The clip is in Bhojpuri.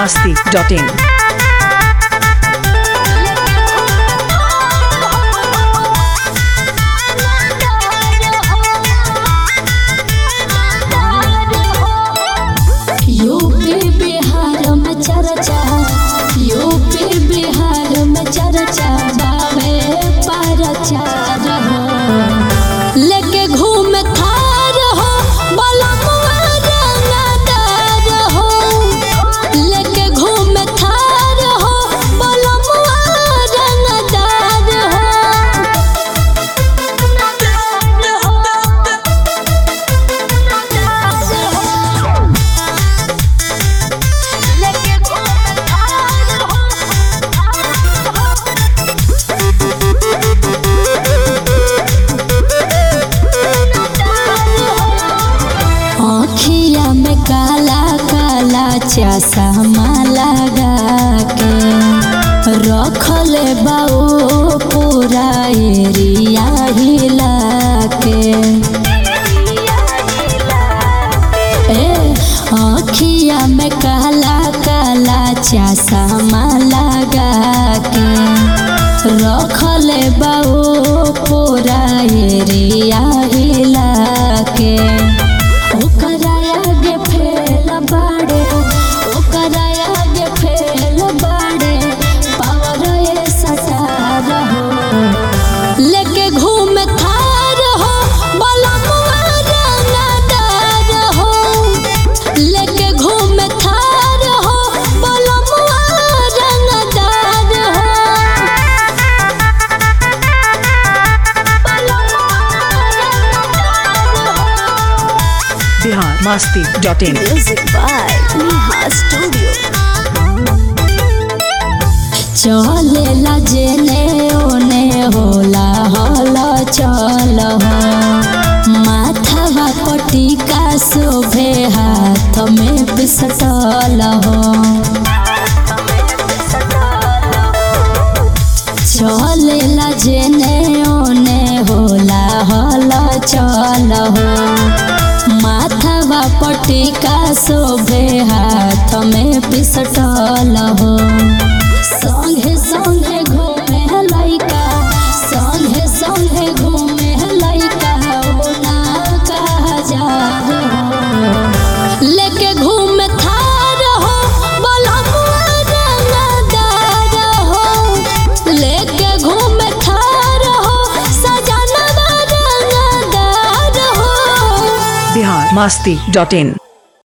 masti.in. यूपी बिहार में चर्चा यूपी बिहार में चर्चा बावे परचार हो लेके घूम थार हो बलमुआ रंगदार हो लेके घूम थार हो बलमुआ रंगदार हो आँखिया में काला काला चश्मा लगा के रखल बाऊ पूरा एरिया हिला के ए आँखिया में काला काला चश्मा लगा के रखल बाऊ पूरा एरिया हिला के ओकरा आगे फेल बाड़े ओकरा आगे फेल बाड़े पावर ए सटार हो लेके घूम थार हो बलमुआ रंगदार हो लेके घूम थार हो बलमुआ रंगदार हो Bihar masti.in. Music by Neha Studio. चलेला जेने ओने होला हला चल हो माथवा पटिका शोभे हाथ में पिसटल हो चलेला जेने ओने होला हला चल हो माथवा पटिका शोभे हाथ में पिसटल हो संगे संगे घूमे लइका संगे संगे घूमे लइका ओ ना कहा जा लेके घूम थार हो बलमुआ रंगदार हो लेके घूम थार हो सजनवा रंगदार हो Bihar masti.in.